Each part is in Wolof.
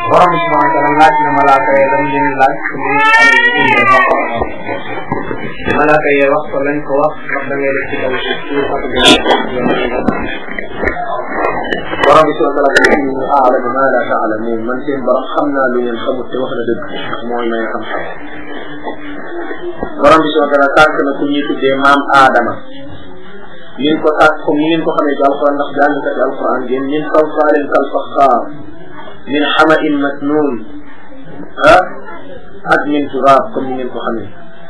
borom bi subhanahu wa taala laaj na malaaka yi lam leen laaj malaaka yi wax ko lañ ko wax wax da ngay def ci kaw suuf ci fatu bi borom bi subhanahu wa taala a'lamu ma la ta'lamun man seen borom xam naa lu ngeen xamut te wax na dëgg mooy may xam-xam borom bi subhanahu wa taala tànk na ku ñuy tuddee maam aadama ngeen ko tàkk comme ni ngeen ko xamee ci alquran ndax jàngkat alquran ngeen min salsaalin kal faxaar min xamain masnuun ah ak min turaab comme ni ngeen ko xamee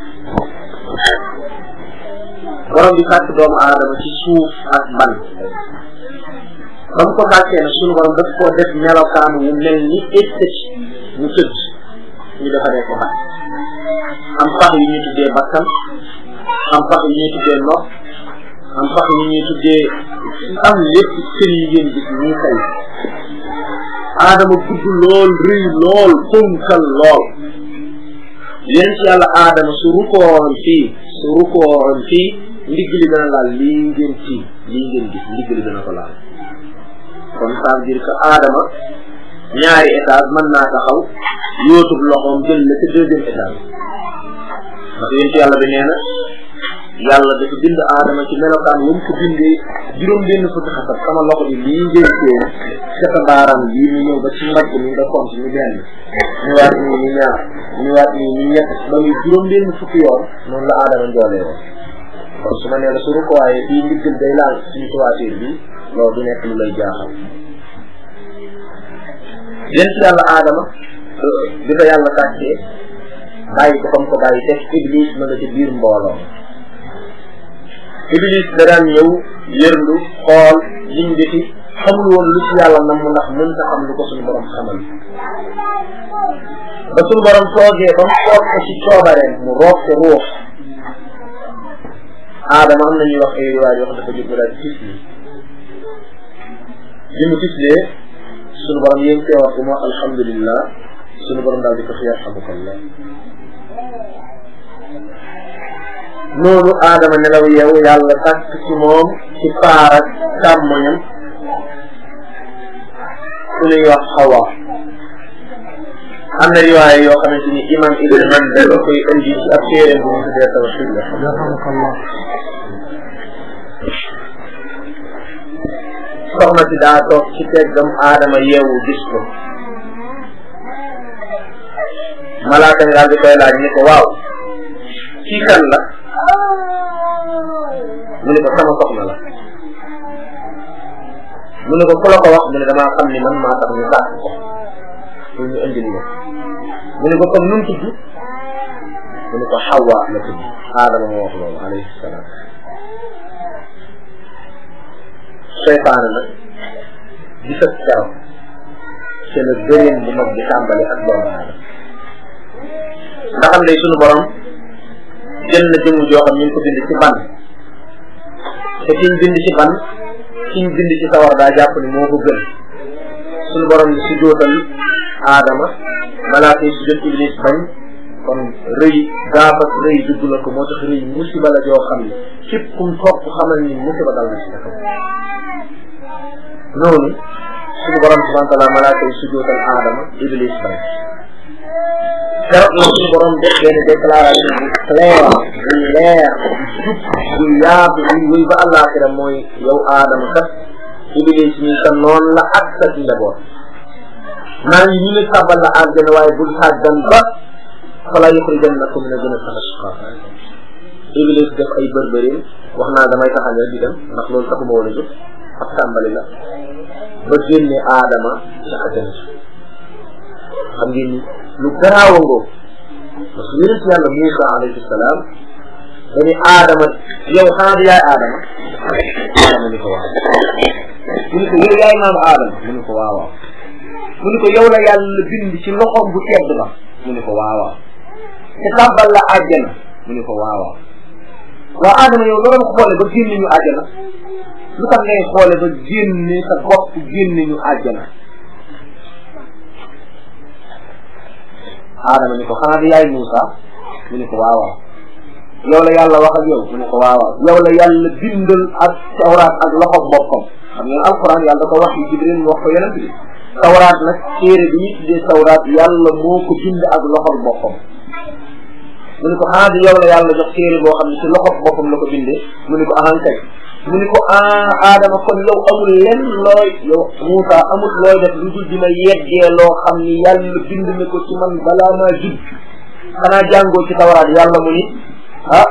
borom bi sàkk doomu aadama ci suuf ak ban ba mu ko sàkkee nag suñu borom daf koo def melokaan wu mel ni esthétique mu tëdd ñu defaree ko bat am pax yu ñuy tuddee bakkan am pax yu ñuy tuddee nopp am pax yu ñuy tuddee am lépp cër yi ngeen gis nii tey aadama gudd lool rëy lool ponkal lool yéen ci yàlla aadama su rukoon fii su rukoon fii ndigg li dana laal lii ngeen fii lii ngeen gis ndigg li dana ko laal kon ça veut dire que aadama ñaari étage mën naa taxaw yootub loxoom jël la ca deuxième étage ndax yéen ci yàlla bi nee na yàlla dafa bind aadama ci melokaan wu mu ko bindee juróom benn fukki xasab sama loxo bi lii ngeen seen ca sa baaraam bii mu ñëw ba ci mbagg mi nga compte ñu benn ñëwaat nii ñu ñaar ñëwaat nii ñu ñett ba muy juróom benn fukki yoon noonu la aadama njoolee woon kon su ma nee la su rukkooyee fii ndiggal day laal suñu toiture bi loolu du nekk lu lay jaaxal yéen ci yàlla aadama bi ko yàlla tàccee bàyyi ko comme ko bàyyi teg iblis ma nga ci biir mbooloo iblis da daan ñëw yërndu xool liñ defi xamul woon lu ci yàlla nam mu ndax mën ta xam lu ko suñu borom xamal ba suñu borom toogee ba mu toog ko ci coobareem mu roof ko ruux aadama am nañuy wax ay riwaay yoo xam dafa jóg daal di tifli li mu tiflee suñu borom yéen teewaat ko mu wax alhamdulillah suñu borom daal di ko fi yarhamukallah noonu aadama nelaw yeewu yàlla tàkk ci moom ci faar ak càmmoñam su ñuy wax xawa am na riwaaya yoo xamante ni imam ibn Manda da koy indi ci ab téeréem bu ñu tuddee tawxid la soxna si daa toog ci teggam aadama yeewu gis ko malaaka mi daal di koy laaj ni ko waaw kii kan la mu ne ko sama soxna la mu ne ko ku la ko wax mu ne damaa xam ni man maa tax ñu sàkk ko pour ñu indil ma mu ne ko comme nu mu tudd mu ne ko Hawa la tudd aadama moo wax loolu alayhi salaam seytaane nag di sa keroog c'est le gëréen bu mag bi tàmbali ak doomu aadama ndax am day sunu borom jël na jëmm joo xam ñu ngi ko bind ci ban te kiñ bind ci ban kiñ bind ci sawar daa jàpp ni moo ko gën sunu borom ni si jootal aadama malaaka yi si jot iblis bañ kon rëy gaaf ak rëy dugg na ko moo tax rëy musiba la joo xam ne képp kum topp xamal ni musiba dal na si sa kaw noonu suñu borom subhanahu wa taala malaaka yi si jootal aadama iblis bañ keroog la suñu borom def benn déclaration bu clair bu leer jub bu yaatu bu wéy ba àllaaxira mooy yow aadama kat iblis ñi sa noon la ak sa njaboot maa ngi ñu ne tàbbal la àjjana waaye bul sàggan ba fala yuxrijannakum min al-jannati ashqa iblis def ay bërbërin wax naa damay taxañ rek di dem ndax loolu taxuma woon a jóg ab tàmbali la ba génne aadama ca àjjana xam ngeen ni lu garaaw a ngoo parce que yonent yàlla Muusa alayhi salaam dañu aadama yow xanaa di yaay aadama aadama ni ko waaw mu ni ko yow yaay maam aadama mu ni ko waaw waaw mu ni ko yow la yàlla bind ci loxoom bu tedd ba mu ni ko waaw waaw te tàbbal la àjjana mu ni ko waaw waaw waaw aadama yow loolu xoole ba génne ñu àjjana lu tax ngay xoole ba génne sa bopp génne ñu àjjana aadama ni ko xanaa di yaay Muusa mu ni ko waaw waaw yow la yàlla wax ak yow mu ne ko waaw waaw yow la yàlla bindal ak tawraat ak loxo boppam xam ngeen alquran yàlla da ko wax yi Jibril mu wax ko yonent bi tawraat nag téere bi ñuy tuddee tawraat yàlla moo ko bind ak loxol boppam mu ni ko ah di yow la yàlla jox téere boo xam ne ci loxol boppam la ko bindee mu ni ko ahan kay mu ni ko ah aadama kon yow amul lenn looy yow Moussa amul looy def lu dul di ma yeggee loo xam ni yàlla bind na ko ci man balaa maa judd xanaa jàngoo ci tawraat yàlla mu ni ah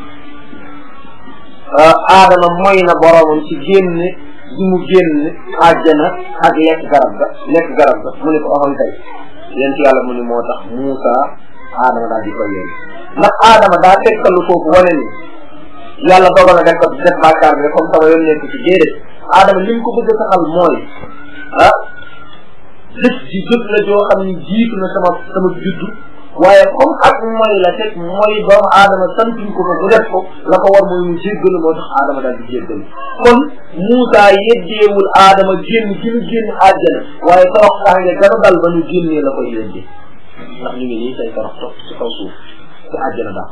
aadama moy na boromam ci génn di mu génn àjjana ak lekk garab ga lekk garab ga mu ne ko axam kay yéen ci yàlla mu ni moo tax Moussa aadama daal di koy yéen ndax aadama daa tegtalu foofu wane ni yàlla dogal na def ko def bàkkaar bi comme sama yoon nekk ci déedéet aadama li mu ko bëgg a saxal mooy ah jëf ji jëf la joo xam ni jiitu na sama sama juddu waaye comme ak mooy la teg mooy doomu aadama santuñ ko ko bu def ko la ko war mooy mu jéggalu moo tax aadama daal di jéggalu kon Moussa yeddeewul aadama génn gi mu génn àjjana waaye torox tànge gana dal ba ñu génnee la koy yedde ndax ñu ngi nii say torox topp ci kaw suuf ci àjjana daal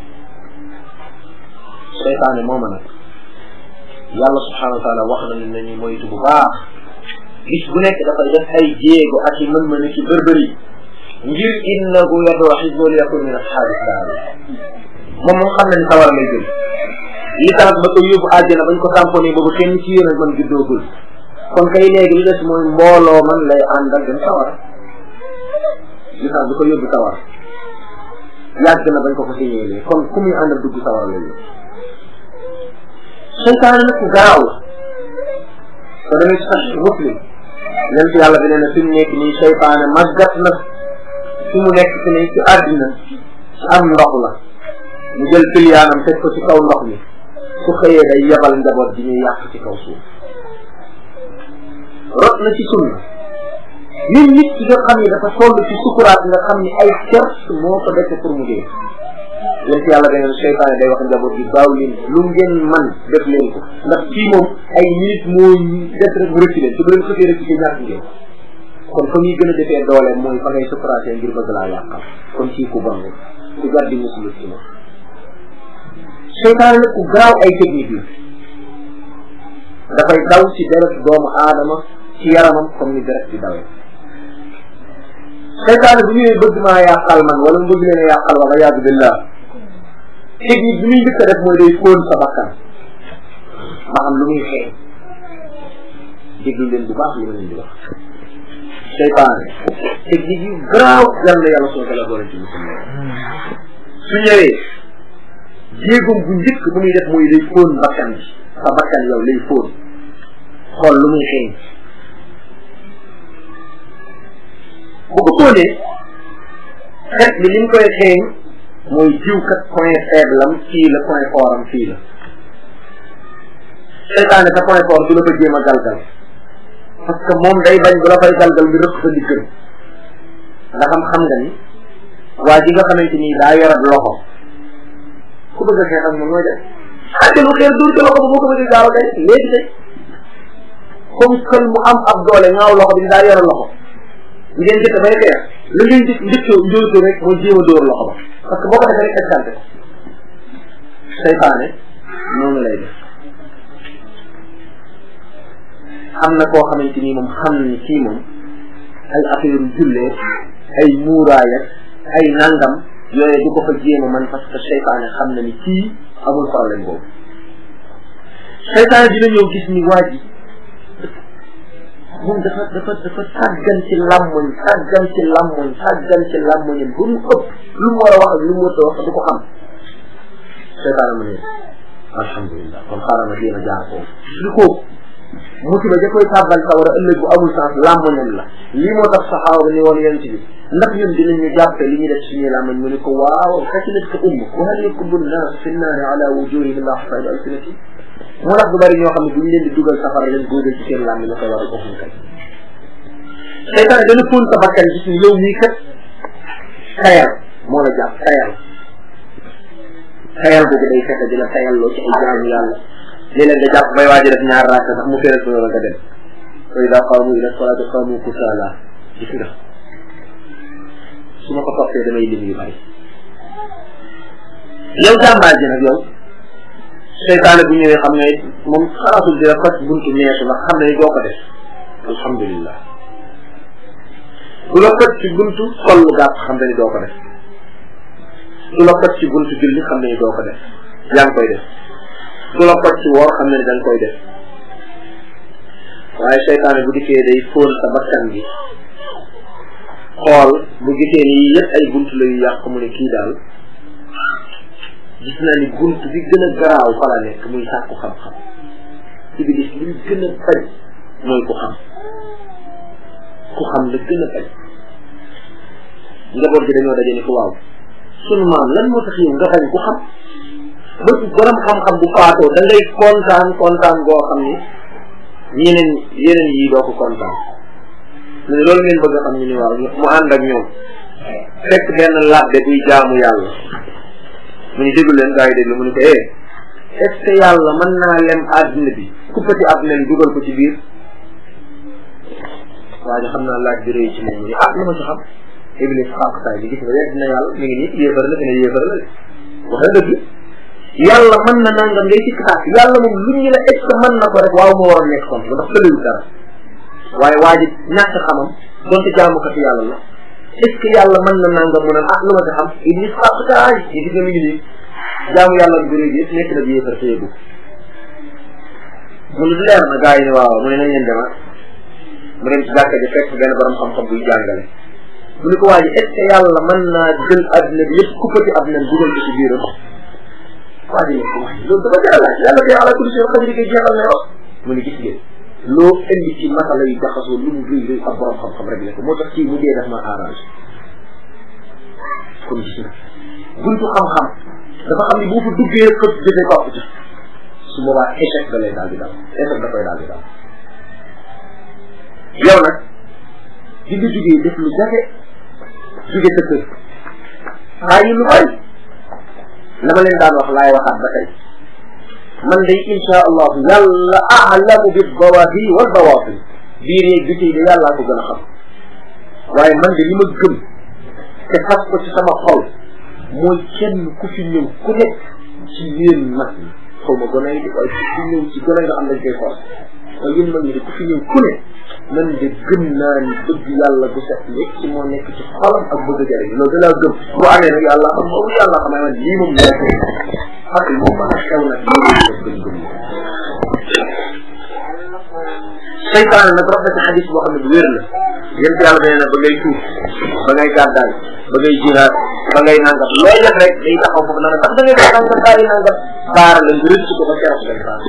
seytaane mooma nag yàlla subhanahu wa taala wax nañu ne ñu moytu bu baax gis bu nekk dafay def ay jéego ak i mën-mën ci bërbëri ngir innahu yadoo xisbo li yakun min asxaabi saar moom moom xam na ni sawar lay jël li tax ba ko yóbbu àjjana bañ ko tamponné boobu kenn ci yéen man juddoogul kon kay léegi li des mooy mbooloo man lay àndal dem sawar li tax ba ko yóbbu sawar yàgg na bañ ko ko signélé kon ku muy àndal dugg sawar lay yóbbu seytaane nag ku gaaw la ko demee ci sax muslim leen ci yàlla bi nee na fi mu nekk nii seytaane màggat na fi mu nekk fi ne ci àddina ci am ndox la mu jël piliyaanam teg ko ci kaw ndox mi su xëyee day yebal njaboot bi ñuy yàq ci kaw suuf rot na ci sunna ñun nit ki nga xam ne dafa toll ci sukuraat nga xam ni ay cert moo ko defe pour mu dee yéen ci yàlla beneen seytaane day wax njaboot bi baaw leen lu ngeen man def leen ko ndax kii moom ay minute moo def rek mu rëcc leen su bu leen xëtee rëcc ci ñàkk ngeen kon fa ñuy gën a defee doole mooy fa ngay sukuraatee ngir bëgg laa yàqal kon kii ku bon ku jar di musulu ci moom seytaane nag ku gaaw ay technique la dafay daw ci deret doomu aadama ci yaramam comme ni deret di dawee seytaane bu ñëwee bëgg maa yàqal man wala mu bëgg leen a yàqal wala yaadu billah technique bi muy njëkk a def mooy day fóon sa bakkan ma xam lu muy xeeñ déglu leen bu baax li ma leen di wax seytaane technique yu garaaw yal na yàlla soo tala boole ci musulman su ñëwee jéegoom bu njëkk bu muy def mooy day fóon bakkan bi sa bakkan yow lay fóon xool lu muy xeeñ bu ko fóonee xet bi li mu koy xeeñ mooy jiwkat point faible am fii la point fort am fii la seytaane sa point fort du la ko jéem a galgal parce que moom day bañ bu la fay galgal bi rëkk sa diggam nga xam xam nga ni waa ji nga xamante ni daa yorat loxo ku bëgg a xeex ak moom mooy def xante lu xeer dur ci loxo ba boo ko bëggee gaaw a day léegi day comme kël mu am ab doole ngaaw loxo bi daa yore loxo ngeen jëkk bay xeex la ngeen jëkk njëkkoo njóoto rek mooy jéem a dóor loxo ba parce que boo ko defee rek escanté ko seytaane noonu lay def am na koo xamante ni moom xam ni kii moom ay affaire jullee ay muuraay ak ay nangam yooyu du ko fa jéem a man parce que seytaane xam na ni kii amul problème boobu seytaane dina ñëw gis ni waa ji moom dafa dafa dafa sàggan ci làmmoñ sàggan ci làmmoñ sàggan ci làmmoñam ba mu ëpp lu mu war a wax ak lu mu war a wax du ko xam seytaane mu ne alhamdulilah kon xaaral ma jéem a jaar foofu li ko musiba ja koy tàbbal sawara ëllëg bu amul sens làmmoñam la lii moo tax saxaaba ni woon yent bi ndax ñun dinañ ñu jàppe li ñu def suñuy làmmoñ mu ne ko waaw xasilat ka umm wa hal yakubbu nnaas fi nnaari ala wujuhihim la xasayid alsinati moo tax du bari ñoo xam ne buñ leen di dugal safara leen góodee ci seen làmmi la koy war a ko kay seytaane dana fóon sa bakkan gis ni yow mii kat tayal moo la jàpp tayal tayal boobu day fexe dina tayal loo ci ay jaamu yàlla léeg-léeg nga jàpp bay waaji def ñaar raaka sax mu fere ko nga dem fa ida qaamu ila salaati qaamu kusaala gis nga su ma ko toppee damay lim yu bari yow jàmbaar ji nag yow seytaane bu ñëwee xam ne moom xalaatul dina fas buntu neesu ndax xam ne ni doo ko def alhamdulillah du la fët ci buntu sol lu gàtt xam ne ni doo ko def du la fët ci buntu julli xam ne ni doo ko def yaa ngi koy def du la fët ci woor xam ne ni da nga koy def waaye seytaane bu dikkee day fóon sa bakkan bi xool bu gisee ni yëpp ay bunt la yu yàq mu ne kii daal gis naa ni bunt bi gën a garaaw fa la nekk muy sàkku xam-xam iblis li mu gën a bañ mooy ku xam ku xam la gën a bañ njaboot gi dañoo daje ni ko waaw sunu maam lan moo tax yow nga bañ ku xam ba ci borom xam-xam bu faatoo da ngay kontaan kontaan goo xam ni ñeneen yeneen yi doo ko kontaan mu ne loolu ngeen bëgg a xam ñu ni waaw mu ànd ak ñoom fekk benn labbe buy jaamu yàlla mu ni déglu leen gaa yi déglu mu ni ko eh est ce que yàlla mën naa lem àddina bi kuppati àddina bi dugal ko ci biir waa ji xam naa laaj bi rëy ci moom mu ni ah lu ma ci xam iblis xaqtaay bi gis nga wedd na yàlla mi ngi nii yéefar la fi ne yéefar la wax na dëgg yàlla mën na nangam ngay sikk sàkk yàlla moom lu ñu la est ce que mën na ko rek waaw moo war a nekk kon ndax tëlewul dara waaye waa ji ñàkk xamam donte jaamukati yàlla la est ce que yàlla mën na nangam mu ne ah lu ma ci xam iblis xaqtaay yi gis nga mi ngi nii jaamu yàlla bu réy yëpp nekk na bi yéefar te yëgu mu ne leer na gaa yi ne waaw mu ne nañ leen dema mu dem ci jàkka ji fekk benn borom xam-xam buy jàngale mu ne ko waa ji est ce que yàlla mën naa jël adduna bi yëpp kuppati adduna bi dugal ko ci biiram waa ji ne ko wax loolu dafa jar a laaj yàlla day ala kulli shay xadri ko jeexal ne wax mu ne gis ngeen loo indi ci masala yu jaxasoo lu mu rëy rëy ab borom xam-xam rek ne ko moo tax kii mu dee daf ma arrangé kon gis nga buntu xam-xam dafa xam ni boo fa duggee rek fëpp jëfee topp ci su boobaa échec da lay daal di daal échec da koy daal di daal yow nag di nga jugee def lu jafe jóge sa kër bàyyi lu bari la ma leen daan wax laay waxaat ba tey man day insha allahu yàlla aalamu bi dawahir wal bawaatin biir yeeg biti yi de yàllaa ko gën a xam waaye man de li ma gëm te fas ko ci sama xol mooy kenn ku fi ñëw ku nekk ci yéen mag yi xaw ma gone yi di waaye ku fi ñëw ci gone yi nga xam dañ koy force waaye yéen mag ñi de ku fi ñëw ku ne man de gëm naa ni bëgg yàlla bu set lépp ci moo nekk ci xolam ak bëgg jëriñ loolu da laa gëm bu amee nag yàlla xam moom yàlla xam man lii moom daa ko ak moom mën a xew nag gëm gëm seytaane nag rafet na ci xadis boo xam ne bu wér la yéen yàlla nee na ba ngay tuub ba ngay gàddaay ba ngay jihaad ba ngay nangam looy def rek day taxaw foofu naan sax da ngay def nangam bàyyi nangam baara la nga rëcc ko ba keroog ngay baax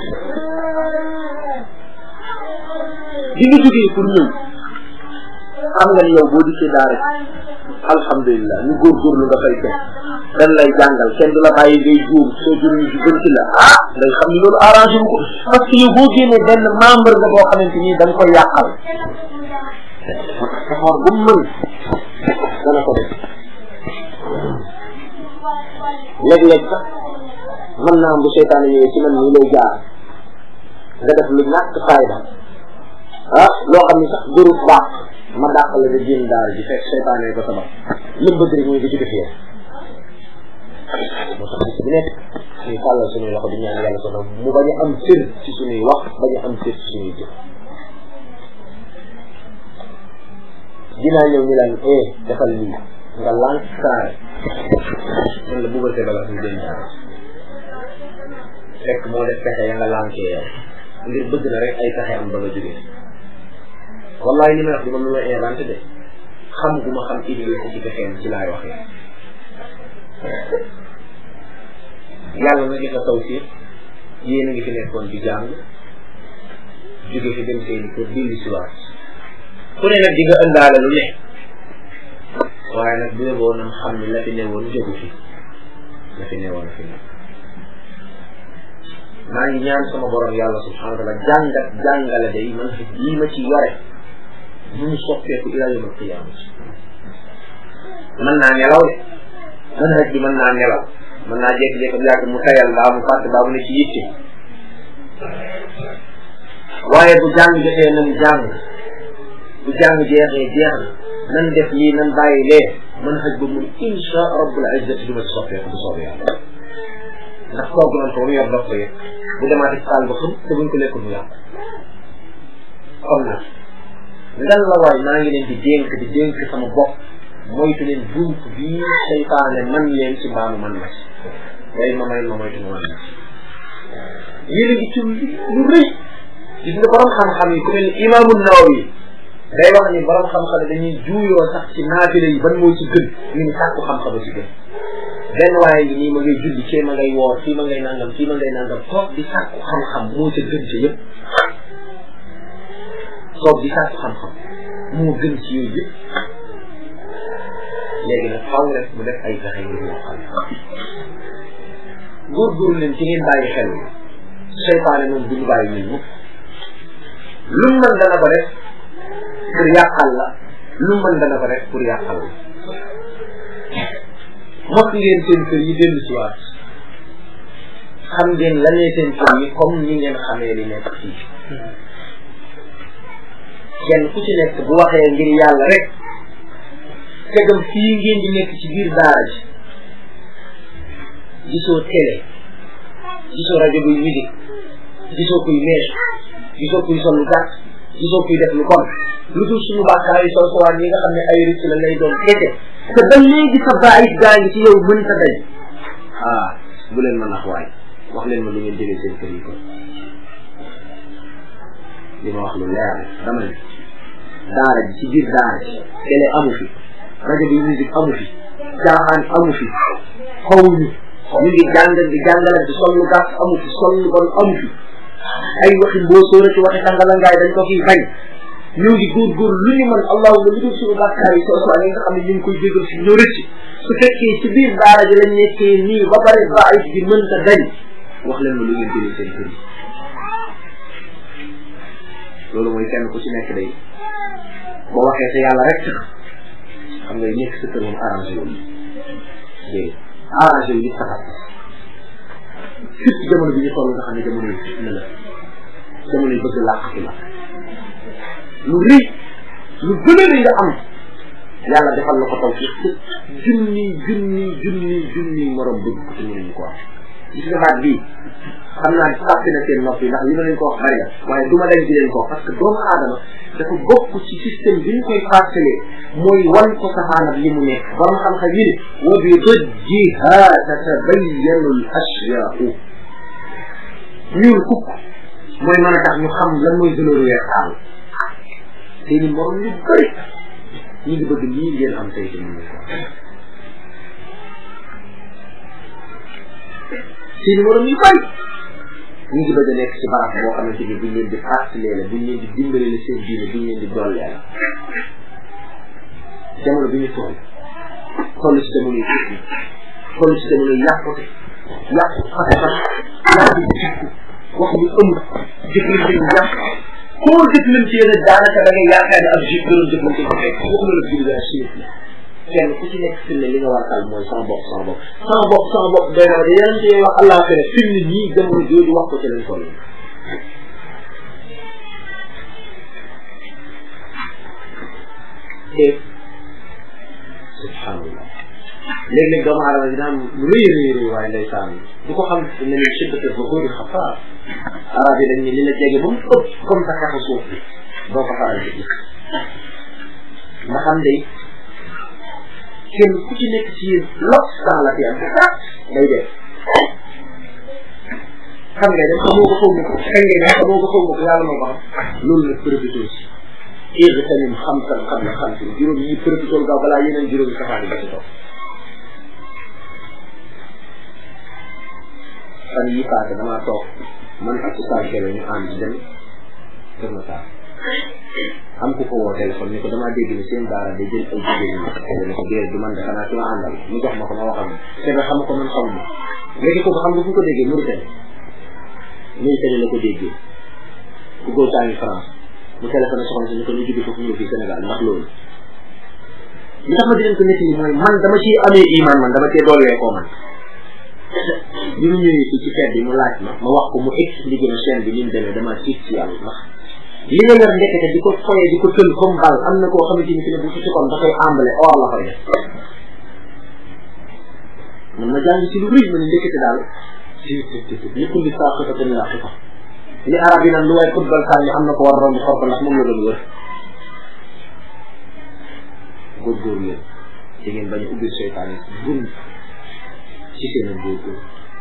di nga jógee pour ñëw xam nga ni yow boo dikkee daara alhamdulilah ñu góorgóorlu nga fay fekk dañ lay jàngal kenn du la bàyyi ngay juum soo juum ñu gën la ah day xam ni loolu arrangé wu ko parce que yow boo génnee benn membre nga boo xamante ni da nga koy yàqal effort bu mu mën dana ko def léeg-léeg sax mën naa am bu seytaane ñëwee ci man nii lay jaar nga def lu ñàkk fayda ah loo xam ni sax gërub baax ma dàq la nga génn daara ji fekk seytaane ko sabab lim bëgg rek mooy nga jóge fi yow moo tax bis bi nekk ñuy tàllal suñuy loxo di ñaan yàlla sono mu bañ a am cër ci suñuy wax bañ a am cër ci suñuy jëf dinaa ñëw ñu laan eh defal lii nga lànk saare man la buggal see bala suñu jën daara fekk moo def pexe ya nga lànkee yow ngir bëgg na rek ay pexe am ba nga jógee wallahi li may wax di moom lu may inventé de xam gu ma xam idée ci pexeem ci laay waxee yàlla na gis na taw si yéen a ngi fi nekkoon di jàng jóge fi dem seeni kër dilli si waat ku ne nag di nga ëndaale lu ne waaye nag bu yeboo nam xam ni la fi newoon jógu fi la fi newoon fi nekk maa ngi ñaan sama borom yàlla subhanahu wa taala jàngat jàngale day man fi lii ma ci yore bu mu soppeeku ila yawm al qiyamati mën naa nelaw de mën rek bi mën naa nelaw mën naa jékki-jékki bu yàgg mu tayal mbaa mu fàtte mbaa mu ne ci yitte waaye bu jàng jotee nan jàng bu jàng jeexee jeex na nan def lii nan bàyyi lee mën xëj ba mun insha rabbul izzati du ma ci soppeeku bu soobee yàlla ndax togg nañ ko ba mu yor dox ko yëpp bu demaatee ci saal ba xam te buñ ko lekkul mu yàqu kon nag ngan la waay maa ngi leen di dénk di dénk sama bopp moytu leen bunt bii seytaane man leen ci mbaamu man ma ci way ma may ma moytu ma man ma ci yéen a ngi ci lu rëy gis nga borom xam-xam yi ku mel ni imaamu Nawawi day wax ni borom xam-xam yi dañuy juuyoo sax ci naafila yi ban moo ci gën ñu ni sàkku xam-xam ci gën benn waaye ngi nii ma ngay julli cee ma ngay woor fii ma ngay nangam fii ma ngay nangam toog di sàkku xam-xam moo ca gën ci yëpp toog di sàkku xam-xam moo gën ci yooyu yëpp léegi nag faw rek mu def ay pexe ngir moo xam góorgóorlu leen ci ngeen bàyyi xel seytaane moom du ñu bàyyi ñun mukk lu mu mën dana ko def pour yàqal la lu mu mën dana ko def pour yàqal la mokk ngeen seen kër yi dellu si waat xam ngeen la nee seen kër yi comme ni ngeen xamee li nekk fii kenn ku ci nekk bu waxee ngir yàlla rek tegam fii ngeen di nekk ci biir daara ji gisoo télé gisoo rajo buy musique gisoo kuy mees gisoo kuy sol lu gàtt gisoo kuy def lu kon lu dul suñu bàkkaar yi soo sowaan yi nga xam ne ay rëcc la lay doon kete te ba léegi sa baayit gaa ngi ci yow mën ta dañ ah bu leen ma nax waay wax leen ma lu ngeen jëlee seen kër yi kon li ma wax lu leer dama ne daara ji ci biir daara ji télé amu fi rajo bi musique amu fi caaxaan amu fi xawuñu ñu ngi jàng di jàngalante sol lu gàtt amu fi sol lu bon amu fi ay waxi mboosóora ci waxi tàngalangaay dañ ko fiy bañ ñu ngi góorgóor lu ñu mën allahuma lu dul suñu bàkkaar yi soo soo yi nga xam ne ñu ngi koy jégal si ñu rëcc su fekkee ci biir daara ji lañ nekkee nii ba pare baayit bi mënta dañ wax leen ma lu ngeen jëlee seen kër yi loolu mooy kenn ku ci nekk day boo waxee sa yàlla rek tax xam nga nekk sa kër moom arrangé wu déedéet arrangé wu nit taxat surtout jamono bi ñu toll nga xam ne jamono yi fitna la jamono yi bëgg làqatu la lu rëy lu gën a rëy nga am yàlla defal la ko taw ci junni junni junni junni morom bëgg ko te mënuñu ko am gis nga baat bii xam naa sàppi na seen nopp yi ndax li ma leen ko wax bari la waaye du ma dañ di leen ko wax parce que doomu aadama dafa bokk ci système bi ñu koy fàttalee mooy wan ko safaanab li mu nekk borom xam-xam yi ne wa bi dëjjiha tatabayyanu l ashyaau ñuul kukk mooy mën a tax ñu xam lan mooy valeur weex taal seeni morom yu bëri ñu ngi bëgg lii ngeen am tey ci mën ko seeni morom yu bëri ñu ngi bëgg a nekk ci barab boo xamante ni buñ leen di fàttalee la buñ leen di dimbale la seen diine buñ leen di dollee la jamono bi ñu toll toll ci jamono yi tukki toll ci jamono yi yàqute yàqu fas-fas yàqu jikku wax ñu ëmb jëflante ñu yàq koo jëflante yéen daanaka da ngay yaakaar ne ab jif gënoon jëflante ko fekk waxuma la julli ak sinit la kenn ku ci nekk fi ne li nga war a tal mooy sama bopp sama bopp sama bopp sama bopp doy na de yeneen ci wax allah fene fi ne ñii jamono jooju wax ko ci lañ toll te subhanallah léeg-léeg doomu aadama dina am lu rëy rëy rëy waaye ndeysaan du ko xam ne ni siddate ba kóori xafaar arab yi dañ ne li la jege ba mu ëpp comme sa xeexu suuf bi doo ko faral di gis nga xam day kenn ku ci nekk ci yéen lot dans la fi am day def xam nga dem xamoo ko xaw ma ko kañ ngay dem xamoo ko xaw ma ko yàlla moo ko xam loolu nag profité si éeg tamit xam san xam na xam si juróom yi profité gaaw balaa yeneen juróom yi safaani ba ci toog fan yi passé damaa toog man ak Oustaz Kébé ñu ànd dem Kër Massar am ku ko woo téléphone ni ko damaa dégg ni seen daara day jël ay jigéen ñi Kébé ne ko déedéet du man de xanaa ki ma àndal mu jox ma ko ma waxal ma Kébé xam ko man xaw ma léegi kooku xam nga fu ko déggee Mauritanie Mauritanie la ko déggee ku góor saa ngi France mu téléphoné soxna si ni ko ñu jóge foofu ñëw fii Sénégal ndax loolu li tax ma di leen ko nettali mooy man dama ciy amee iman man dama cee doolee koo man bi mu ñëwee fii ci fête bi mu laaj ma ma wax ko mu expliqué ma chaîne bi ni mu demee dama tiit ci yàlla ndax li nga yor ndekete di ko foyee di ko tël comme bal am na koo xamante ni fi ne bu ci kon da koy ambale or la koy def man ma jàng ci lu rëy ma ne ndekete daal li kulli saaqifatin laaqifa li arab yi naan lu waay football sànni am na ko war a romb xor ko ndax moom la doon wër góorgóorlu leen te ngeen bañ a ubbil seytaane bunt ci seen a góorgóorlu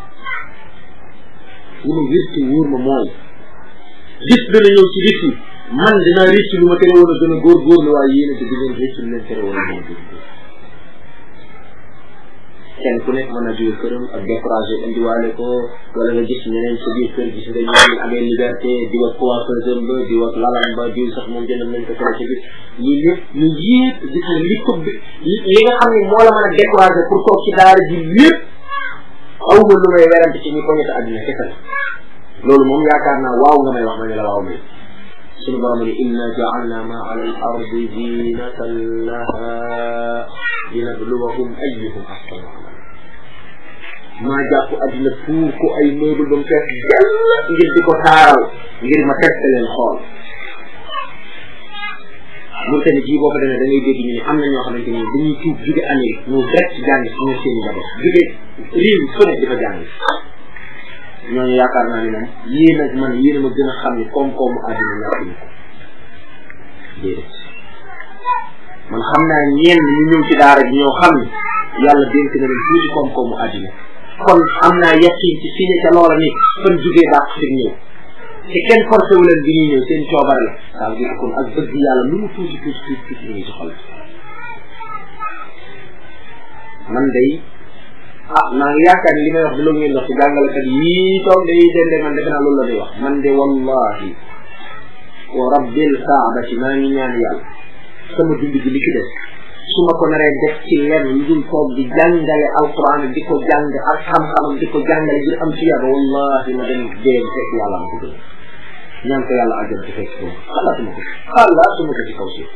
li ma wér te wóor ma mooy gis dana ñëw ci bis yi man dinaa réccu lu ma tere woon a gën a góorgóorlu waaye yéen a ci digeen réccu lu leen tere woon a gën a góorgóorlu kenn ku nekk mën na jóge këram ak découragé indiwaale ko wala nga gis ñeneen sa biir kër gis nga ñu ngi amee liberté di wax coiffeuse ba di wax lalam ba diw sax moom jëndal nañ ko tele ci biir lii lépp ñu yépp gis nga li ko li nga xam ne moo la mën a découragé pour toog ci daara ji lépp aw ma lu may werante ci ñi ko ñett àddina kese la loolu moom yaakaar naa waaw nga may wax ma ne la waaw may suñu borom ne inna ja'alna ma ala al ardi zinatan laha linabluwahum ayyuhum ahsanu amala maa jàpp addina pour ko ay meuble ba mu fees dell ngir di ko taaral ngir ma teste leen xool mun tamit jii boo fa demee da ngay dégg ñu ne am na ñoo xamante ni dañuy tuub jóge Amérique ñëw direct jàng si ñoom seen i njaboot jóge réew fu ne di fa jàng ñooñu yaakaar naa ni moom yéen ak man yéen a ma gën a xam ni koom-koomu àddina ñàkkuñu ko déedéet man xam naa ñenn ñu ñëw ci daara ji ñoo xam ni yàlla dénk na leen tuuti koom-koomu àddina kon am naa yaqin ci signé ca loola ni fan jugee dàq fi ñëw te kenn forcé wu leen bi ñuy ñëw seen coobare la ça veut dire kon ak bëgg yàlla lu mu tuuti tuuti tuuti tuuti ñu ngi ci xol man day ah maa ngi yaakaar ni li may wax di loolu ngeen wax ci jàngalekat yii toog day dende man defe naa loolu la day wax man de wallahi wa rabbil kaabati maa ngi ñaan yàlla sama dund gi li ci des su ma ko naree def ci lenn lu dul toog di jàngale alquran di ko jàng ak xam-xamam di ko jàngale ngir am ci yàlla wallahi ma dem dee fekk yàlla ma ko gën ñaan ko yàlla àjjana ci fekk ko xalaatuma ko xalaatuma ko ci kaw si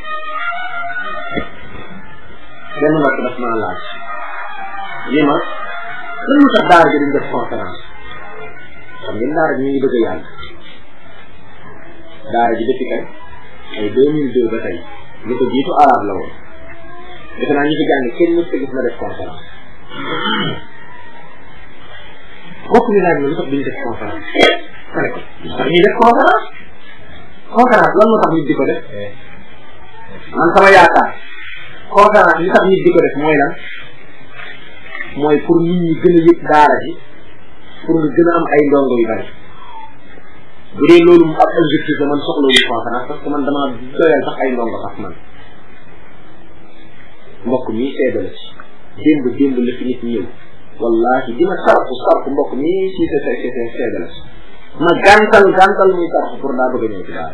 benn mbokk daf maa laaj li ma lan lu tax daara ji duñ def conférence xam ngeen daara ji ñu ngi bëgg a yàgg daara ji depuis kañ ay deux mille deux ba tey li ko jiitu arabe la woon defe naa ñi fi jàng kenn mës gis ma def conférence bokk ñu laaj ma lu tax duñ def conférence ma ne ko lu tax ñuy def conférence conférence lan moo tax nit di ko def man sama yaakaar conférence li tax nit di ko def mooy lan mooy pour nit ñi gën a yëg daara ji pour nga gën a am ay ndongo yu bari bu dee loolu mu ab objectif la man soxla wu conférence parce que man damaa doyal sax ay ndongo sax man mbokk mi seede la ci démb démb la fi nit ñëw wallahi dina sarfu sarfu mbokk mi si sa sa sa seede la ci ma gàntal gàntal muy sarfu pour daa bëgg a ñëw ci daara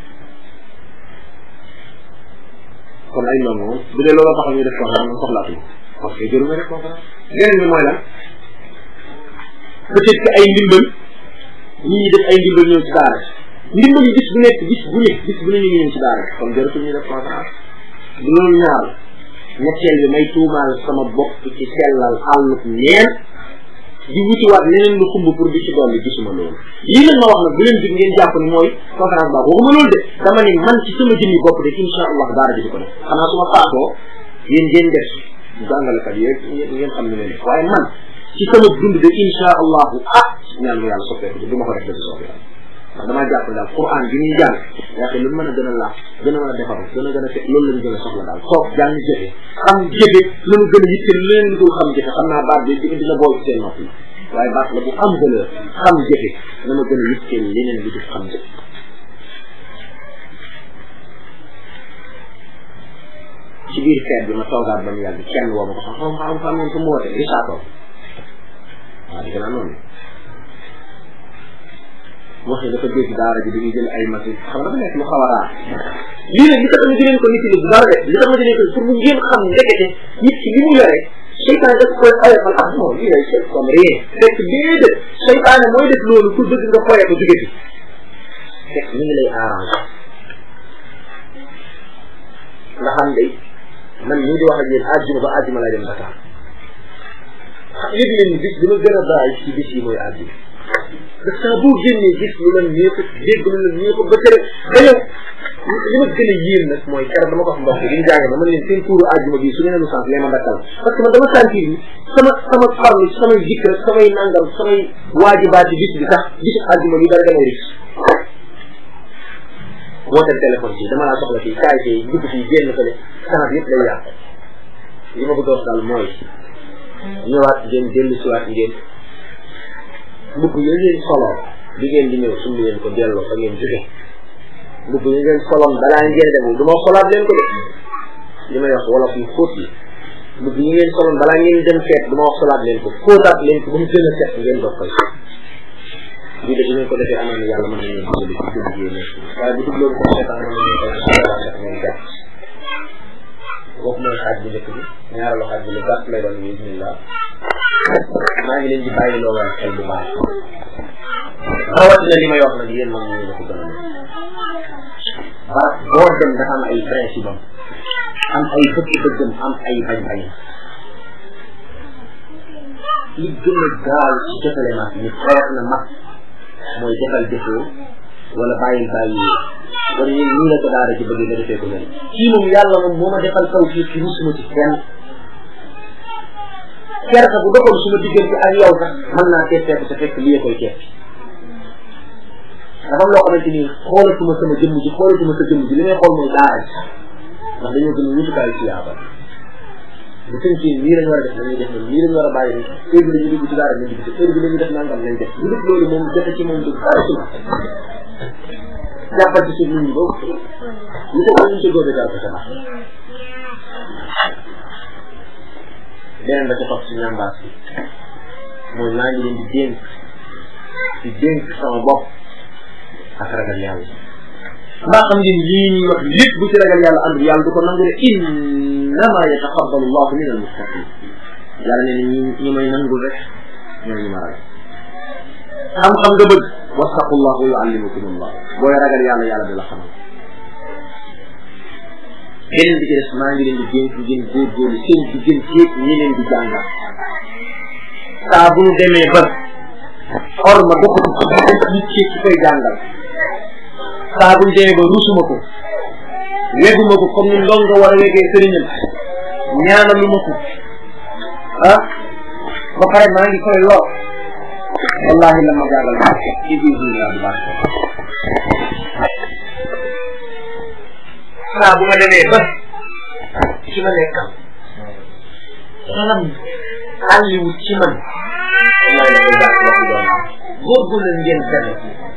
kon ay ndongo moom bu dee loolu tax ñu def conférence man soxlaatuñ parce que jëru nga def conférence leneen bi mooy lan peut-être que ay ndimbal ñi ñi def ay ndimbal ñëw ci daara ndimbal yi bis bu nekk bis bu nekk bis bu ne ñu ngi ñëw ci daara kon jaratul ñu def conférence du loolu ñaar ñetteel bi may tuumaal sama bopp ci sellal àlluk neen di wutiwaat leneen lu xumb pour di ci dolli gisuma loolu lii nag ma wax nag bu leen jug ngeen jàpp ni mooy conférence baax waxuma loolu de dama ni man ci sama jëmmi bopp de insha allah daara ji di ko def xanaa su ma faatoo yéen ngeen def jàngalekat yeeg ngeen xam ne leen waaye man ci sama dund de insha allahu ah ñaan mu yàlla soppeeku du ma ko def dëgg soobee yàlla ndax damaa jàpp daal quran bi ñuy jàng yaakaar lu mën a gën a laaf gën a mën a defaru gën a gën a te loolu lañu gën a soxla daal toog jàng jëfe xam jëfe lanu gën a yitte leneen lu dul xam jëfe xam naa baat bi di dina bool ci seen nopp yi waaye baat la bu am valeur xam jëfe dama gën a yitte leneen lu dul xam jëfe ci biir feet bi ma toogaat ba mu yàgg kenn woo ma ko xam xam xam xam ngeen ko mu woote risaatoo waaw defe naa noonu wax ne dafa dégg daara ji dañuy jël ay machine xam nga dafa nekk lu xaw a raar lii nag li tax ma dineen ko nit ñi bu dara de li tax ma dineen ko pour mu ngeen xam ndekete nit ki li mu yore seytaane daf koy ayofal ak non lii lay c'est comme rien fekk déedéet seytaane mooy def loolu pour bëgg nga foye ko jóge fi fekk mi ngi lay arrangé nga xam day man ñii di wax ak yéen àjjuma ba àjjuma lay dem Dakar yëg leen ni bis bi ma gën a bàyyi ci bis yi mooy àjjuma ndax saa boo génnee gis lu la ñeeku dégg lu la ñeeku ba tere ba yow li ma gën a yéen nag mooy keroog dama ko wax mbokk yi ñu jàng ma man leen seen tuuru àjjuma bi su ngeen lu sens lee ma dakkal parce que man dama sentir ni sama sama farlu samay jikk rek samay nangam samay waajibaati bis bi sax bisu àjjuma bi dara damay ris wooteel téléphone fii dama laa soxla fii kaay fii dugg fii génn fële kanam yëpp day yàq li ma bëgg a wax daal mooy ñëwaat ngeen dellu siwaat ngeen mbubb yi ngeen soloon bi ngeen di ñëw sumb leen ko delloo fa ngeen jóge mbubb yi ngeen soloon balaa ngeen dem du ma solaat leen ko de li may wax wolof yu fóot yi mbubb yi ngeen soloon balaa ngeen dem feet du ma wax solaat leen ko fóotaat leen ko ba mu gën a set ngeen doog koy lii de bu ngeen ko defee amoon na yàlla mën nañu dimbali ci dugg yi nekk waaye bu dugg loolu ko seetaan mën nañu koy set ngeen gàtt kooku mooy xaaj bu njëkk bi ñaareelu xaaj bi lu gàtt lay doon bismillah maa ngi leen di bàyyi loo woon xel bu baax rawatina li may wax nag yéen mag ñu la ko gën a mën parce que boo dem dafa am ay principe am am ay bëgg-bëggam am ay bañ-bañam li gën a gaaw ci jotale mag ñu xeex na mag mooy defal defoo wala bàyyil bàyyi wala ñun nii la ko daara ci bëgg nga defee ko mel kii moom yàlla moom moo ma defal taw fii ci rusuma ci kenn kersa bu doxoon suma diggante ak yow sax mën naa teetee te fekk lii koy teet dafa am loo xamante ni xoolatuma sama jëmm ji xoolatuma sa jëmm ji li may xool mooy daara ji ndax dañoo gën a wutukaay ci yaaba bu tënkee nii lañ war a def dañuy def noonu nii lañ war a bàyyi ni heure bi la ñu dugg ci daara ñu dugg ci heure bi la ñu def nangam nañ def lu def loolu moom jote ci moom du dara ci jàppal ci suuf nit ñi boobu lu ko ñu ci góobe daal ko sama beneen ba ca topp ci ñambaas bi mooy maa ngi leen di dénk di dénk sama bopp ak ragal yàlla mbaa xam ngeen lii ñuy wax lépp bu ci ragal yàlla ànd yàlla du ko nangu de innama yataqabbalu llahu min almuttaqin yàlla nee na ñi ñi may nangul rek ñoo ñu ma ragal xam-xam nga bëgg wattaqullah wa yuallimukum allah booy ragal yàlla yàlla di la xamal beneen bi ci des maa ngi leen di dénk ngeen góorgóorlu seen digganteeg ñi leen di jàngal saa bu ñu demee ba or ma doxatu ci diggante nit ki ci koy jàngal saa bu ñu demee ba rusuma ko weguma ko comme ni ndongo war a wegee sëriñam ñaanaluma ko ah ba pare maa ngi koy lor wallahi la ma jàngal baax ci biir biir laa bu baax saa bu ma demee ba ci ma nekkam xelam àlliwu ci man wallahi la koy baax waxu doon góorgóorlu ngeen benn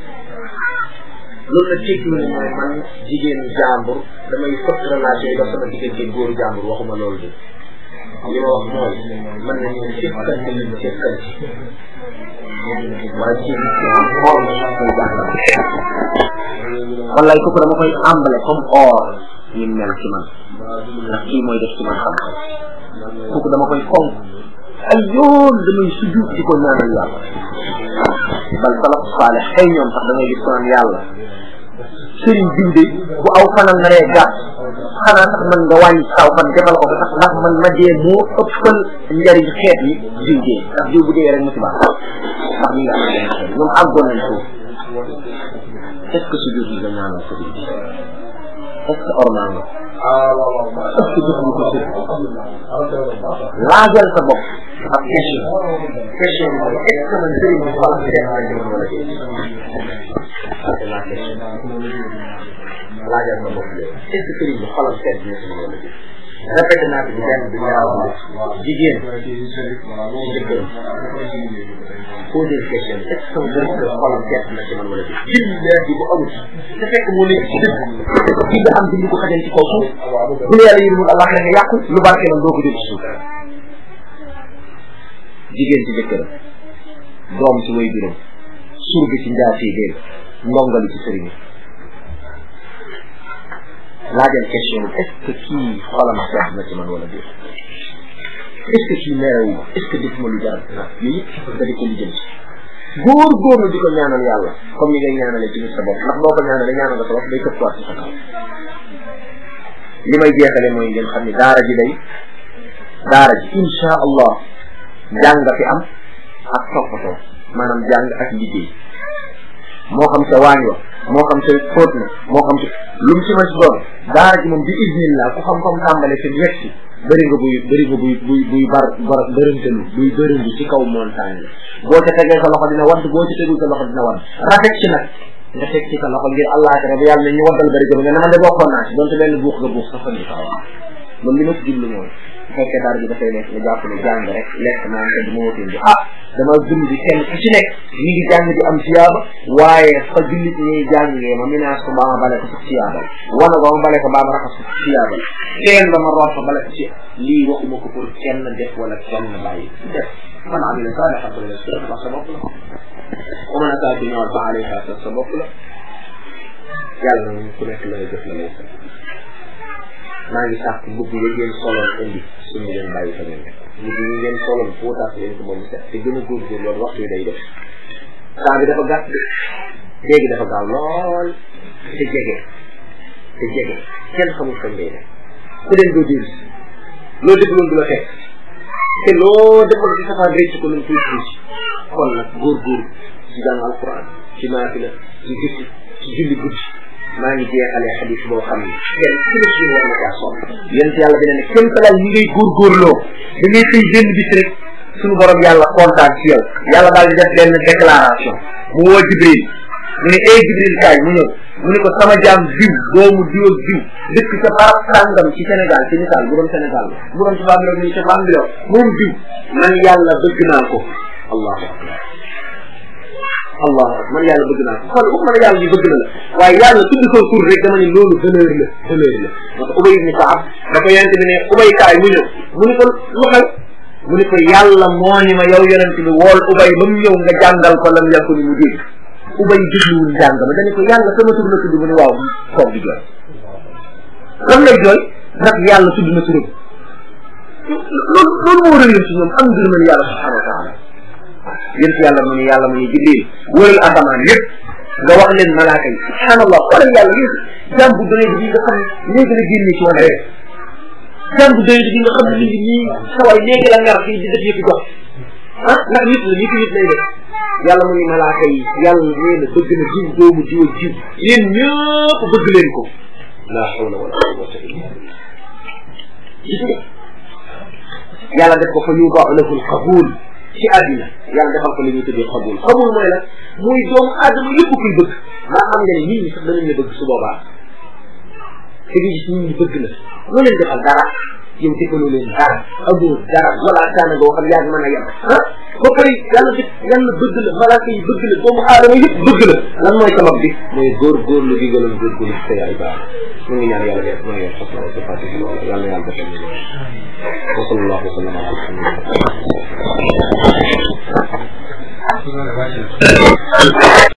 loolu nag tekki lu mooy man jigéen jàmbur damay fëkk relation yi ba sama diggante góoru jàmbur waxuma loolu de li ma wax mooy mën nañu sekkante ñu sekkante waaye ci xool koy jàngal wallaay kooku dama koy àmbale comme or ni mel ci man ndax kii mooy def ci man xam-xam kooku dama koy fonk ay yoon damay sujud di ko ñaanal yàlla bal salaf saale xëy ñoom sax da ngay gis ko naan yàlla sëriñ diw de bu aw fanal naree gàtt xanaa sax man nga wàññi saw fan defal ko sax ndax man ma dee moo ëppal njariñ xeet yi diw dee ndax diw bu dee rek musiba ndax mi ngi am benn xeet ñoom àggoon nañ foofu est ce que sujud yi nga ñaanal sëriñ bi est ce que ormal nga est ce que jëf ko sëriñ laajal sa bopp ak question question bi mooy est ce que man sëriñ bi xolam seet nañ ma wala déet c'est la question laajal sa bopp léegi est ce que sëriñ bi xolam seet na ci wala déet répété naa ko benn bi ñaaw jigéen ci jëkkër posé question est ce que sama borom kër xolam seet na ci man wala déet billahi bu amul te fekk mu nekk ci dëgg ki nga am dindi ko xajal ci kaw suuf bu yàlla yi mun allah nga yàqu lu barke man doo ko jël ci suuf jigéen ci jëkkëram doom ci way juróom surga ci njaati géej ndongali ci sëriñ laajal question bi est ce que kii xolam seet na ci man wala déet est ce que kii merewu ma est ce que def ma lu jar yooyu yëpp nga di ko lijjanti góor góorlu di ko ñaanal yàlla comme ni ngay ñaanale ci nit sa bopp ndax boo ko ñaanale ñaanal nga sa bopp day këppuwaat ci sa kaw li may jeexale mooy ngeen xam ni daara ji day daara ji insha allah jàng fi am ak toppatoo maanaam jàng ak liggéey moo xam sa waañ wa moo xam sa fóot na moo xam sa lu mu ci ma si doon daara ji moom bi idnillah ku xam comme tàmbale fi yegg si bëri nga buy bëri nga buy buy buy bar bar bërëntalu buy bërëndu ci kaw montagne la boo ca tegee sa loxo dina wadd boo ca tegul sa loxo dina wadd rafet ci nag nga teg ci sa loxo ngir àllaaxira bu yàlla ne ñu waddal bari jëm nga ne man de bokkoon naa ci donte benn buux nga buux sax fa ñu kaw loolu li ma ci jublu mooy bu fekkee dara bi dafay nekk nga jàpp ne jàng rek lekk naan te du ma wutin bi ah dama dund bi kenn ku ci nekk ñi ngi jàng di am siyaaba waaye fa jullit ñuy jàngee ma minaas ko baa ma bale ko sax siyaabal wana ba ma bale ko baa ma raxas ko siyaabal kenn ba ma root fa bale ko ci lii waxuma ko pour kenn def wala kenn bàyyi def man amila saalihan fa lillahi wax sa bopp la wa man asaa bi ñëwal fa alayha sa bopp la yàlla na ku nekk lay def la lay sa maa ngi sàkk mbubb yi ngeen soloon indi suñu leen bàyyi fa ngeen mbubb yi ngeen soloon fóotaat leen ko moom set te gën a góorgóor loolu waxtu yi day def temps bi dafa gàtt léegi dafa gaaw lool te jege te jege kenn xamul kañ lay def ku dem doo diir loo dégloon du la fekk te loo defoon ci safaan rëcc ko lu mu tuuti tuuti kon nag góorgóor ci jàng alquran ci naafila ci guddi ci julli guddi maa ngi jeexalee xadis boo xam ne kenn ku ne ci war na caa sonn yéen ci yàlla dina ne kenn talal ñi ngay góorgóorloo da ngay xëy benn bis rek suñu borom yàlla kontaan ci yow yàlla daal di def benn déclaration mu woo jibril mu ne ay jibril kaay mu ñëw mu ne ko sama jaam diw doomu diw ak diw dëkk ca barab sàngam ci Sénégal ci misaal bu doon Sénégal la bu doon ci Bambilor ni ca Bambilor moom diw man yàlla bëgg naa ko allahu akbar allah man yàlla bëgg naa ko kon waxuma ne yàlla ñu bëgg na la waaye yàlla tudd ko tur rek dama ne loolu honneur la honneur la parce que ubay ibni kaab da ko yonente bi ne ubay kaay mu ñëw mu ni ko lu xew mu ni ko yàlla moo ni ma yow yonente bi wool ubay ba mu ñëw nga jàngal ko lam yàkku ni mu dégg ubay dégluwul njàng ma dañu ko yàlla sama tur la tudd mu ne waaw toog di jooy lan lay jooy ndax yàlla tudd na turam loolu loolu moo rëyoon ci ñoom am ngërëmal yàlla subhanahu wa taala yéen ci yàlla mu ne yàlla mu ne jibril wëral asamaan yëpp nga wax leen malaaka yi subhanallah xoolal yàlla léegi jàmm bu doyee bi nga xam ne léegi la génne ci wane rek jàmm bu doyee bi nga xam ne mi ngi nii saway léegi la ngar fii di def yëpp jox ah ndax nit la nit nit lay def yàlla mu ne malaaka yi yàlla nee na bëgg na jiw doomu jiw ak jiw yéen ñëpp bëgg leen ko la hawla wala quwwata illa billah gis nga yàlla def ko fa yudaa lahu alqabul ci àddina yàlla defal ko li ñuy tuddee xabul xabul mooy la muy doomu aadama yëpp kuy bëgg maa xam nga ne nit ñi sax danañ la bëgg su boobaa te nga gis nit ñi bëgg la loo leen defal dara yow defaloo leen dara amoo dara wala kaana nga xam yaa ngi mën a yem ah ba pare yàlla def yàlla bëgg la malaaka yi bëgg la doomu aadama yëpp bëgg la lan mooy sabab bi mooy góor góor lu gi gënoon góor góor say ay baax ñu ngi ñaan yàlla def mooy yor xasna wa sifaati bi loola yàlla yàlla defal ñu wa sallallahu wa sallam ala alhamdulillah